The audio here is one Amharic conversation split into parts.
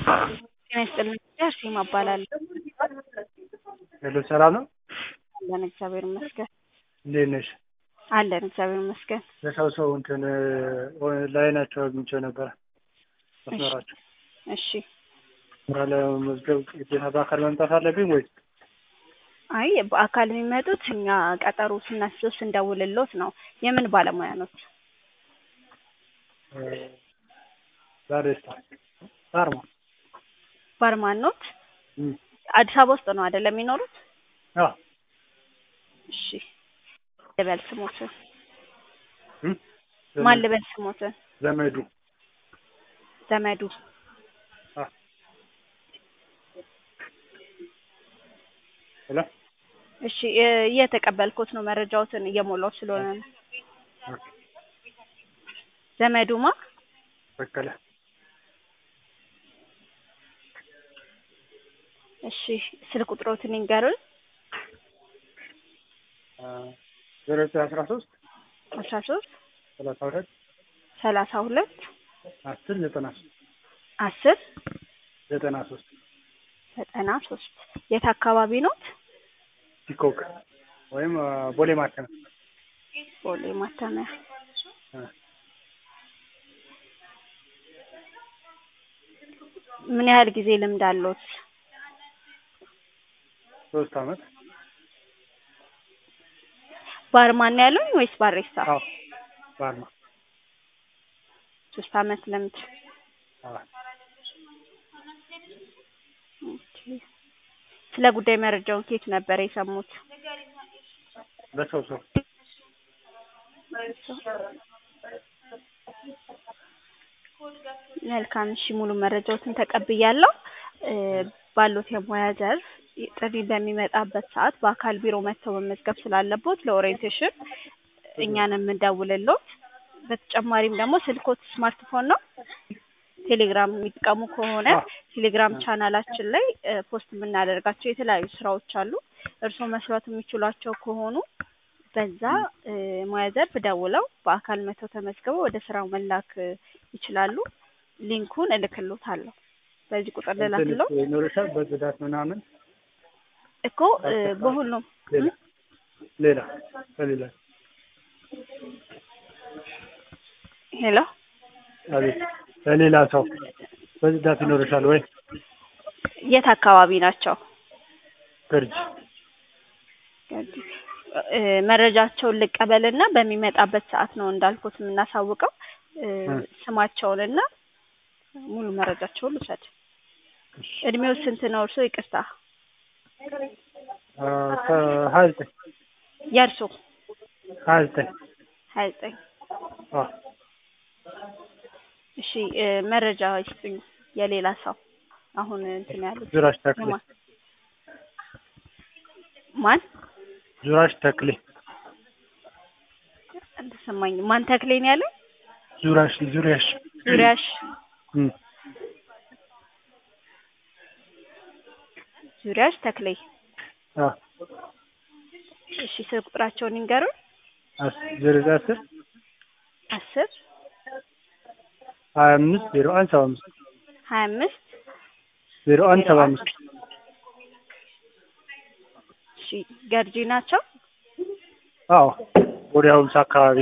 ጤና ይስጥልኝ አርሴማ እባላለሁ። ሄሎ ሰላም ነው? አለን እግዚአብሔር ይመስገን። እንዴት ነሽ? አለን እግዚአብሔር ይመስገን። ለሰው ሰው እንትን ላይናቸው አግኝቼው ነበረ መስመራቸው እሺ ስራ ለመመዝገብ ግዴታ በአካል መምጣት አለብኝ ወይስ? አይ በአካል የሚመጡት እኛ ቀጠሮ ስናስይዝ ስንደውልሎት ነው። የምን ባለሙያ ኖት? ባሪስታ ባርማ ባርማን ኖት? እም፣ አዲስ አበባ ውስጥ ነው አይደለም የሚኖሩት? አዎ እሺ ልበል ስሞትን እም፣ ማን ልበል ስሞትን? ዘመዱ ዘመዱ አ ሄሎ እሺ እ- እየተቀበልኩት ነው መረጃዎትን እየሞላው ስለሆነ ነው። ዘመዱማ በቀለ እሺ ስልክ ቁጥሮትን ይንገሩን። ዜሮ ዘጠኝ አስራ ሶስት አስራ ሶስት ሰላሳ ሁለት ሰላሳ ሁለት አስር ዘጠና ሶስት አስር ዘጠና ሶስት ዘጠና ሶስት የት አካባቢ ኖት? ፒኮክ ወይም አ፣ ቦሌ ማተሚያ ቦሌ ማተሚያ። አ፣ ምን ያህል ጊዜ ልምድ አለዎት? ሶስት አመት ባርማን ነው ያሉኝ ወይስ ባሬስታ? አዎ ባርማ ሶስት አመት ልምድ። አዎ ኦኬ። ስለ ጉዳይ መረጃውን ከየት ነበር የሰሙት? በሰው ሰው መልካም እሺ፣ ሙሉ መረጃዎትን ተቀብያለሁ። እ፣ ባሉት የሙያ ዘርፍ ጥሪ በሚመጣበት ሰዓት በአካል ቢሮ መጥተው መመዝገብ ስላለቦት ለኦሪየንቴሽን እኛን የምንደውልሎት። በተጨማሪም ደግሞ ስልኮት ስማርትፎን ነው? ቴሌግራም የሚጠቀሙ ከሆነ አዎ። ቴሌግራም ቻናላችን ላይ እ፣ ፖስት የምናደርጋቸው የተለያዩ ስራዎች አሉ። እርስዎ መስራት የሚችሏቸው ከሆኑ በዛ እ፣ ሙያ ዘርፍ ደውለው በአካል መጥተው ተመዝግበው ወደ ስራው መላክ እ፣ ይችላሉ። ሊንኩን እልክሎታለሁ። በዚህ ቁጥር እንትን ልላክለው ይኖርሻል በጽዳት ምናምን እኮ እ፣ በሁሉም ሌላ ሌላ ከሌላ ሄሎ አቤት ለሌላ ሰው በጽዳት ይኖርሻል ወይ? የት አካባቢ ናቸው? ገርጂ እ፣ መረጃቸውን ልቀበልና በሚመጣበት ሰዓት ነው እንዳልኩት የምናሳውቀው። እ፣ እ። ስማቸውንና ሙሉ መረጃቸውን ልውሰድ። እድሜው ስንት ነው እርስዎ? ይቅርታ አ፣ ከሀያ ዘጠኝ የእርሶ ሀያ ዘጠኝ ሀያ ዘጠኝ አዎ እሺ እ፣ መረጃ ይስጡኝ። የሌላ ሰው አሁን እንትን ያሉት ዙራሽ ተክሌ የማን ማን ዙራሽ ተክሌ አልተሰማኝም። ማን ተክሌ ነው ያለው? ዙራሽ ዙሪያሽ ዙሪያሽ እም፣ ዙሪያሽ ተክሌ። አዎ እሺ ስልክ ቁጥራቸውን ይንገሩን። አስ- ዜሮ ዘጠኝ አስር አስር ሀያ አምስት ዜሮ አንድ ሰባ አምስት ሀያ አምስት ዜሮ አንድ ሰባ አምስት እሺ ገርጂ ናቸው። አዎ ወዲያ ሀምሳ አካባቢ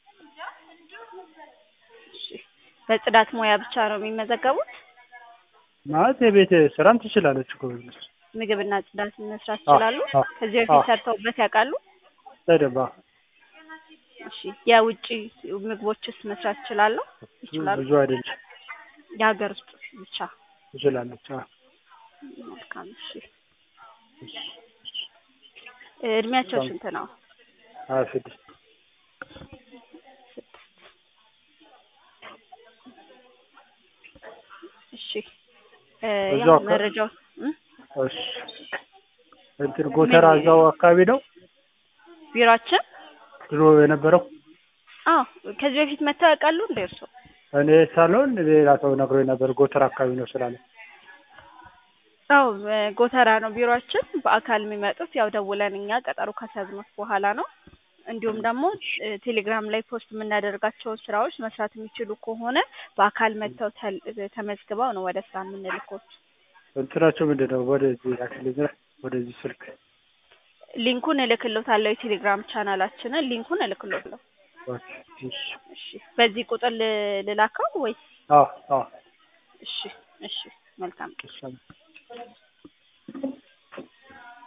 እሺ በጽዳት ሙያ ብቻ ነው የሚመዘገቡት? ማለት የቤት ስራም ትችላለች እኮ ብለሽ ምግብና ጽዳት መስራት አዎ፣ ይችላሉ? አዎ፣ ከዚህ አዎ። በፊት ሰርተውበት ያውቃሉ? በደንብ አዎ። እሺ የውጭ ምግቦችስ መስራት ይችላሉ? ይችላሉ? ብዙ አይደለም የሀገር ውስጥ ብቻ? ትችላለች አዎ። መልካም እሺ። እድሜያቸው ስንት ነው? ሀያ ስድስት እሺ እ፣ እዛው ያው አካ- መረጃው እ? እሺ እንትን ጎተራ እዛው አካባቢ ነው ቢሮአችን ድሮ የነበረው አዎ ከዚህ በፊት መጥተው ያውቃሉ እንደ እርሶ? እኔ ሳልሆን ሌላ ሰው ነግሮኝ ነበር ጎተራ አካባቢ ነው ስላለ አዎ ጎተራ ነው ቢሮአችን። በአካል የሚመጡት ያው ደውለን እኛ ቀጠሮ ካስያዝነው በኋላ ነው። እንዲሁም ደግሞ እ ቴሌግራም ላይ ፖስት የምናደርጋቸውን ስራዎች መስራት የሚችሉ ከሆነ በአካል መጥተው ተል- ተመዝግበው ነው ወደ ስራ የምንልኮት። እንትናቸው ምንድን ነው? ወደዚህ ላክልኝ ወደዚህ ስልክ ሊንኩን እልክሎታለሁ። የቴሌግራም ቻናላችንን ሊንኩን እልክሎታለሁ። ኦኬ፣ እሺ። እሺ በዚህ ቁጥር ል- ልላከው ወይስ? አዎ አዎ እሺ እሺ መልካም እሺ